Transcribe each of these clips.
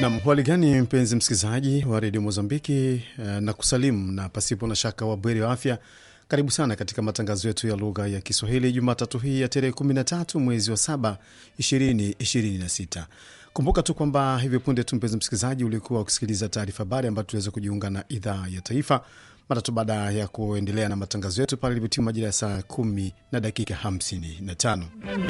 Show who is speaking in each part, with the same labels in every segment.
Speaker 1: Nam, hali gani mpenzi msikilizaji wa redio Mozambiki na kusalimu na pasipo na shaka wabweri wa afya. Karibu sana katika matangazo yetu ya lugha ya Kiswahili Jumatatu hii ya tarehe 13 mwezi wa 7 2026. Kumbuka tu kwamba hivi punde tu mpenzi msikilizaji ulikuwa ukisikiliza taarifa habari ambayo tuliweza kujiunga na idhaa ya taifa mara tu baada ya kuendelea na matangazo yetu pale ilivyotimu majira ya saa 10 na dakika 55.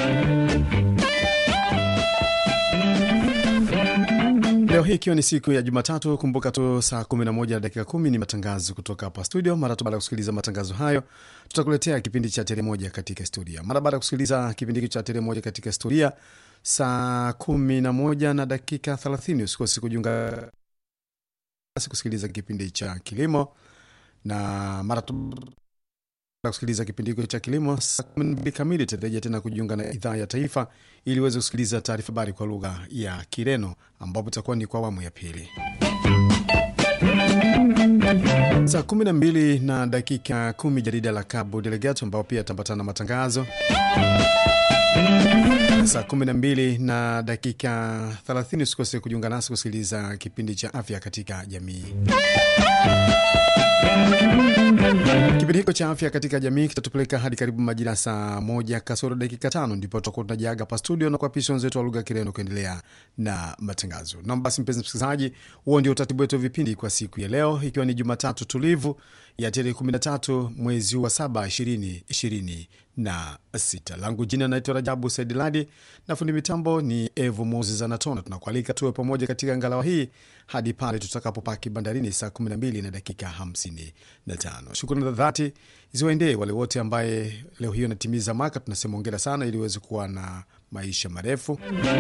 Speaker 1: Leo hii ikiwa ni siku ya Jumatatu, kumbuka tu saa 11 na dakika 10 ni matangazo kutoka hapa studio. Mara tu baada ya kusikiliza matangazo hayo, tutakuletea kipindi cha tere moja katika historia. Mara baada ya kusikiliza kipindi hiki cha tere moja katika historia, saa 11 na dakika 30 usikose kujiunga nasi kusikiliza kipindi cha kilimo, na mara tu kusikiliza kipindi hiko cha kilimo saa kumi na mbili kamili tutarejea tena kujiunga na idhaa ya taifa ili uweze kusikiliza taarifa habari kwa lugha ya Kireno ambapo itakuwa ni kwa awamu ya pili. Saa kumi na mbili na dakika kumi jarida la Cabo Delegato ambao pia tambatana na matangazo. Saa kumi na mbili na dakika thelathini usikose kujiunga nasi kusikiliza kipindi cha afya katika jamii. Kipindi hiko cha afya katika jamii kitatupeleka hadi karibu majira saa moja kasoro dakika tano ndipo tutakuwa tunajiaga pa studio na kuapisha wenzetu wa lugha ya Kireno kuendelea na matangazo. Nam basi, mpenzi msikilizaji, huo ndio utaratibu wetu wa vipindi kwa siku ya leo, ikiwa ni Jumatatu tulivu ya tarehe 13 mwezi wa saba ishirini ishirini na sita. Langu jina naitwa Rajabu Saidiladi na fundi mitambo ni Evo Moses Anatona. Tunakualika tuwe pamoja katika ngalawa hii hadi pale tutakapopaki bandarini saa 12 na dakika 55. Shukrani za dhati ziwaendee wale wote ambaye leo hiyo natimiza mwaka, tunasema ongera sana, ili uweze kuwa na maisha marefu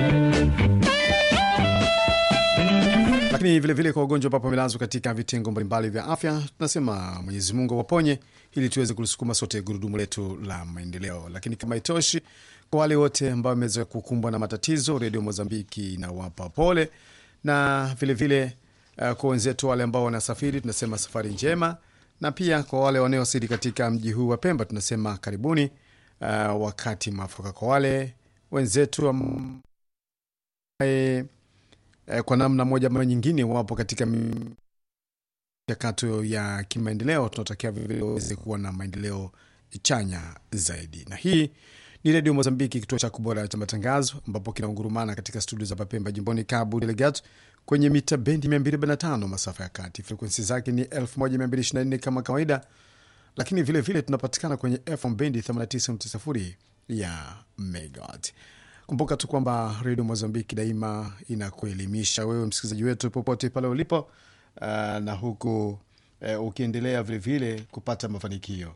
Speaker 1: lakini vilevile vile kwa wagonjwa ambapo wamelazwa katika vitengo mbalimbali vya afya, tunasema Mwenyezi Mungu awaponye ili tuweze kulisukuma sote gurudumu letu la maendeleo. Lakini kama itoshi, kwa wale wote ambao wameweza kukumbwa na matatizo, Redio Mozambiki inawapa pole, na vilevile vile, uh, kwa wenzetu wale ambao wanasafiri tunasema safari njema, na pia kwa wale wanaowasili katika mji huu wa Pemba tunasema karibuni, uh, wakati mwafaka. Kwa wale wenzetu ambaye kwa namna moja ama nyingine wapo katika michakato ya kimaendeleo, tunatakia vile waweze kuwa na maendeleo chanya zaidi. Na hii ni Redio Mozambiki, kituo cha kubora cha matangazo, ambapo kinaungurumana katika studio za Papemba, jimboni Cabo Delgado, kwenye mita bendi 245 masafa ya kati. Frekuensi zake ni 1224 kama kawaida, lakini vilevile vile tunapatikana kwenye FM bendi 89.0 ya megawatt. Kumbuka tu kwamba redio Mozambiki daima inakuelimisha wewe msikilizaji wetu popote pale ulipo, uh, na huku uh, ukiendelea vilevile kupata mafanikio.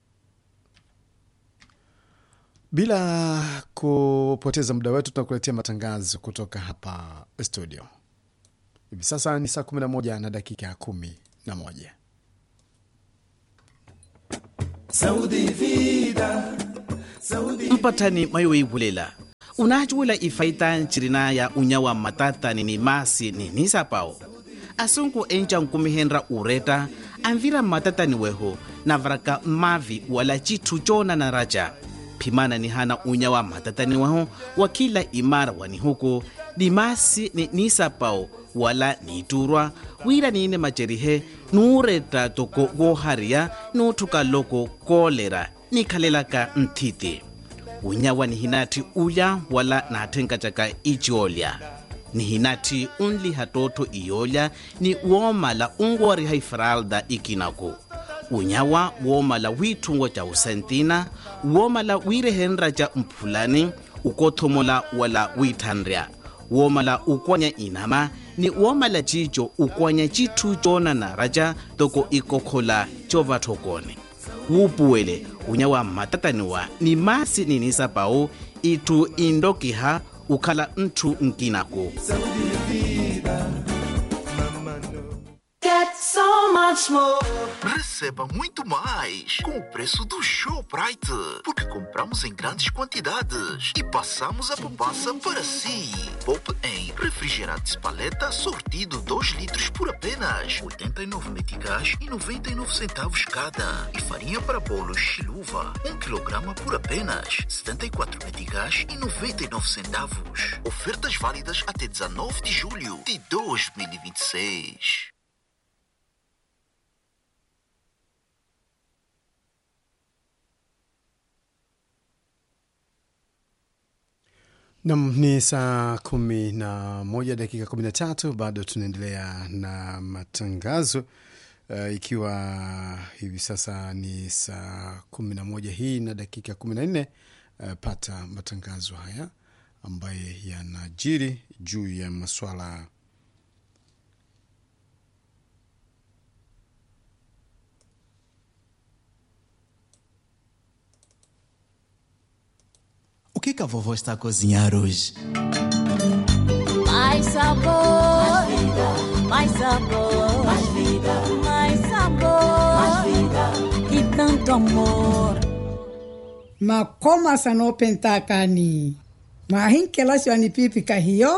Speaker 1: Bila kupoteza muda wetu, tunakuletea matangazo kutoka hapa studio. Hivi sasa ni saa 11 na dakika 11.
Speaker 2: mpatani mayoibulela unajuwela ifaita ncirina ya unyawa matatani ni masi ni nisapao asunku enca nkumihenra ureta anvira matatani weho navaraka mavi wala citu cona na raja phimana ni hana unyawa matatani weho wa kila imara wani huku ni masi ni nisapao wala niturwa wira niine macerihe nuureta toko gohariya nuuthuka loko kolera nikhalelaka nthiti unyawa ni hinati uya wala naathenka caka iciolya ni hinati unliha toto iyolya ni woomala ungooriha ifralda ikinaku unyawa woomala wiithungo ca usentina woomala wiirehenra ca mphulani ukothomola wala wiithanrya woomala ukwanya inama ni woomala cico ukwanya cithu coonana raca toko ikokhola covathokone wuupuwele unyawa mmatataniwa ni masi ninisapau ithu indokiha ukhala nthu nkinaku
Speaker 3: Get so much more.
Speaker 4: Receba muito mais com o preço do Shoprite. Porque compramos em grandes quantidades e passamos a poupança para si. Poupe em Refrigerante paleta sortido 2 litros por apenas 89 meticais e 99 centavos cada. E farinha para bolos chiluva 1 kg por apenas 74 meticais e 99 centavos. Ofertas válidas até 19 de julho de 2026.
Speaker 1: Nam ni saa kumi na moja dakika kumi na tatu. Bado tunaendelea na matangazo uh, ikiwa hivi sasa ni saa kumi na moja hii na dakika kumi na nne. Uh, pata matangazo haya ambayo yanajiri juu ya maswala
Speaker 3: O que, que a vovó está a cozinhar hoje?
Speaker 5: Mais sabor, mais vida, mais sabor, mais vida, mais sabor, mais vida e tanto amor.
Speaker 6: makoma sanopentakani mahinkela siwani pipi kahiyo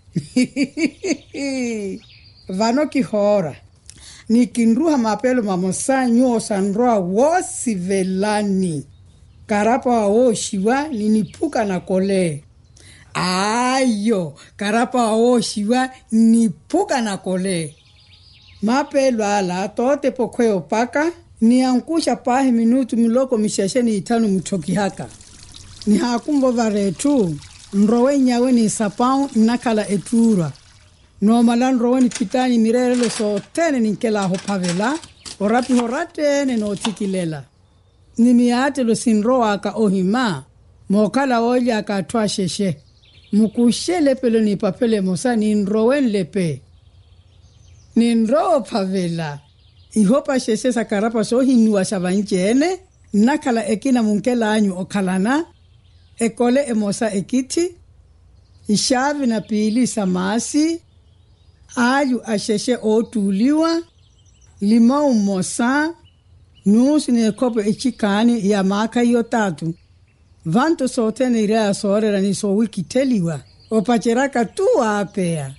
Speaker 6: vano kihora nikindruha mapelo mamosanyu osanroa wosi velani karapa wawooshiwa ninipuka na kole ayo karapa wawooshiwa nipuka na kole mapelo ala tote pokweo paka niankusha pahi minutu miloko mishasheni itanu mtoki haka ni hakumbo varetu nrowe nyawe ni sapau nakala etura nomala nrowe ni pitani mirerelo sotene ninkela ho pavela orapi horatene notikilela nimiatelo sinro aka ohima mokala oja akatwa sheshe mukushele pelo ni papele mosa ni nrowen lepe ni nro pavela ihopa sheshe sakarapa so hinua shavanjene nakhala ekina munkela anyu okhalana ekole emosa ekiti ishavi na pili samasi ayu asheshe otuliwa limau mosa nusu ni ekopo echikani ya maka iyo tatu vantu sotene ire asorera ni so wikiteliwa opacheraka tu apea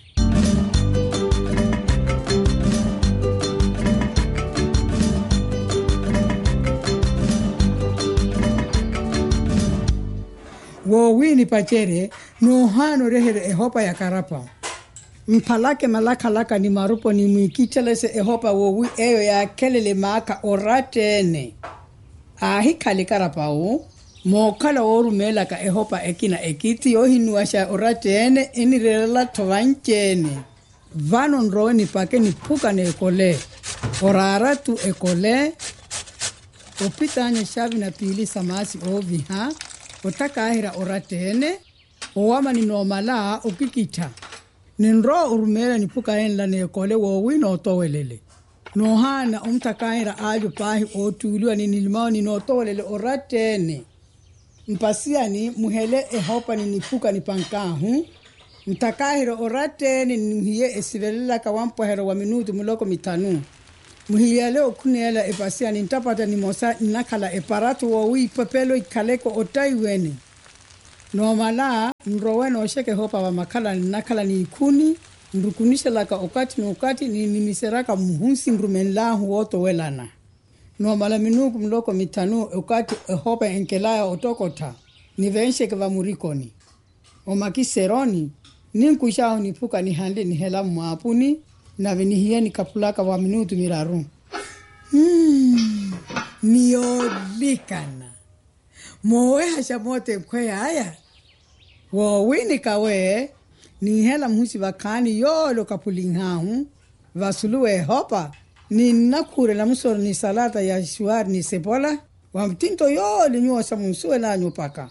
Speaker 6: wowini pachere nohano rehere ehopa ya karapa mpalake malakalaka ni marupo ni mwikitelese ehopa wowi eyo ya kelele maaka oratene ahikhali karapau mookhala woorumelaka ehopa ekina ekiti yohinuwasha oratene enirelela thovancene vano nrowe nipake niphuka neekole orara tu ekole opitanya xavi na pili samasi oviha otakahira oratene owama ninomala okikitha ninro urumela niphukaenla neekole wowi nootowelele nohana omtakahira alyo pahi ootuliwa ninilmao ninootowelele oratene mpasiani muhele ehopa niniphuka nipankahu ntakahira oratene nimuhiye esivelelaka wampwahero wa minutu muloko mitanu muhiyale okhuneela epasiani ntapata nimosa nnakhala eparatu wowi ipepelo ikhaleko otaiwene nomala nrowe nooxeke hopa vamakhala nnakhala niikhuni nrukunishelaka okati nokati ninimiseraka muhunsi nrumenlahu wootowelana nomala minuku muloko mitanu okati ehopa enkelaya otokotha nivenxeke vamurikoni omakiseroni ninkuxahu niphuka nihanle nihela mmaapuni nave nihiye nikapulaka wa minutu miraru hmm. niyolikana mowe hasha mote nkweya aya wowini kawe nihela mhusi vakhani yolo kapulinhahu vasuluwe hopa ninnakhurela musoro ni salata ya shuari ni sepola wa mtinto yoli nyuosa munsuwe nanyu paka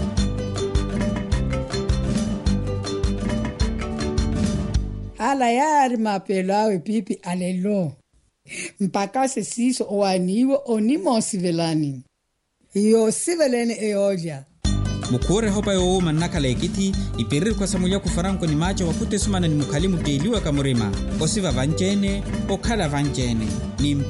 Speaker 6: ala yari mapelo awe pipi alelo mpaka sesiso owaniwe onimosivelani yosivelene eyoja
Speaker 7: mukhure hopa yoowuma nnakhala ekiti ipirir kwasamulya kufaranko ni macho wakute sumana ni mukhali muteliwa kamurima osiva vancene okhala vancene ni